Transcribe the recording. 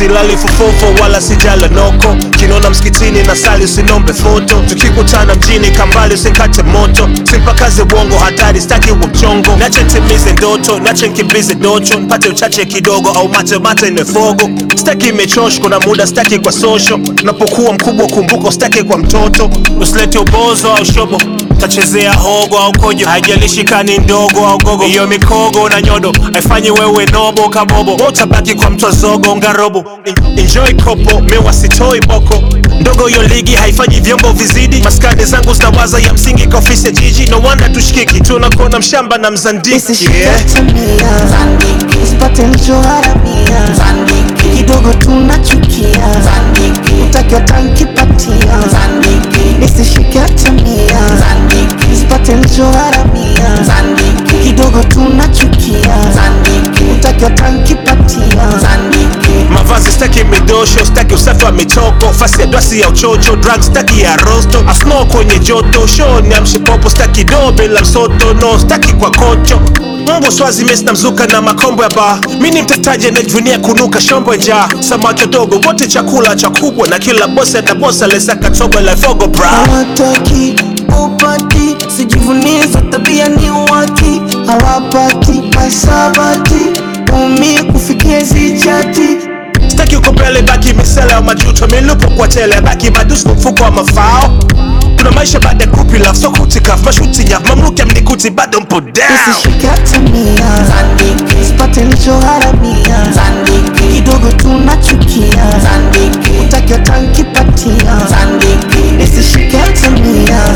silali fofofo wala sijala noko kinona msikitini na sali usinombe foto tukikutana mjini kambali usikate moto simpakaze bongo hatari staki wa mchongo nache ntimize ndoto nache nkimbize docho mpate uchache kidogo au mate mate nefogo staki imechoshko na muda staki kwa sosho napokuwa mkubwa kumbuko staki kwa mtoto usilete ubozo au shobo tachezea hogo au kojo haijalishi kani ndogo au gogo hiyo mikogo na nyodo haifanyi wewe nobo kabobo utabaki kwa mtwa zogo ngarobo En- enjoy kopo mewa sitoi boko ndogo hiyo ligi haifanyi vyombo vizidi maskani zangu zinawaza ya msingi kwa ofisi ya jiji no wanda tushikiki tunakona mshamba na mzandiki yeah. Zandiki usipate nilichoharamia Zandiki kidogo tunachukia Zandiki utakiwa tankipatia Zandiki nisishike atamia Zandiki usipate nilichoharamia Zandiki kidogo tunachukia Zandiki utakiwa tankipatia Zandiki mavazi staki midosho staki usafi wa mitoko fasi ya dwasi ya uchocho drug staki ya rosto asno kwenye joto shoni ya mshipopo staki do bila msoto no staki kwa kocho Mungu swazi mesi na mzuka na makombo ya baa mi ni mtafutaji anayejivunia kunuka shombo ya njaa samaki wadogo wote chakula cha kubwa na kila bosi atabosa lesaka tobo la fogo bra hawataki upati sijivunie za tabia ni waki hawapati masabati umi kufikia zichati staki uko mbele baki misele ya majuto milupo kwa tele baki madusu mfuko wa mafao kuna maisha baada ya kupi love so kutikaf mashuti nyaf mamluki amnikuti bado mpo down Usishike atamia Zandiki Usipate nilichoharamia Zandiki Kidogo tunachukia Zandiki Utakiwa tankipatia Zandiki Nisishike atamia